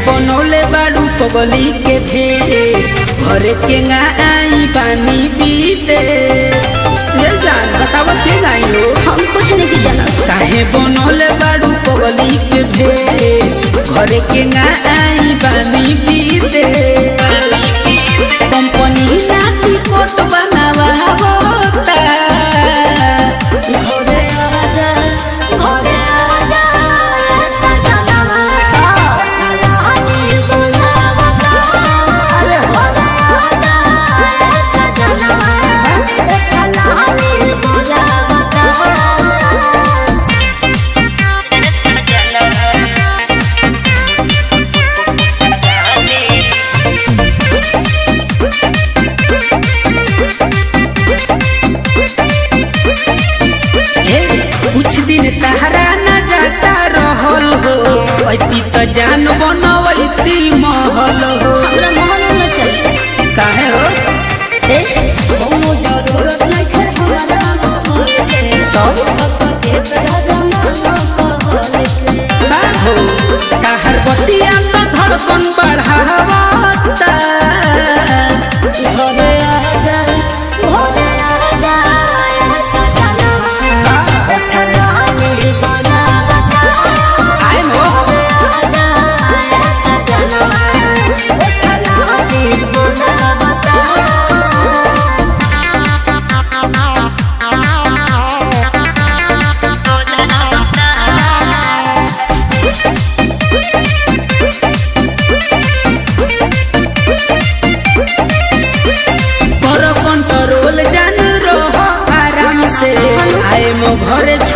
बनौले बाड़ू पगली के भेष घरे के ना आई पानी विदेश ये जान बताओ के गाई हो हम कुछ नहीं जानत काहे बनौले बाड़ू पगली के भेष घरे के ना आई पानी विदेश कंपनी नाती कोट बनावा होता घरे आजा घरे आजा सजनवा कलाली बुलावता घरे आजा सजनवा कलाली बुलावता हे, कुछ दिन तहरा न जाता रहल हो ऐती त जान बनवैती महल हो हमरा महल में चली काहे हो ए कोनो जरूरत नहीं है हमारा महल के तब सके बदलना कहल के बा हो तहर बतिया त धड़कन बढ़ावता घरे आजा घरे आजा सजनवा कलाली बुलावता आए हो आजा सजनवा कलाली बुलावता कर कंट्रोल जान रहो आराम से आए मो घरे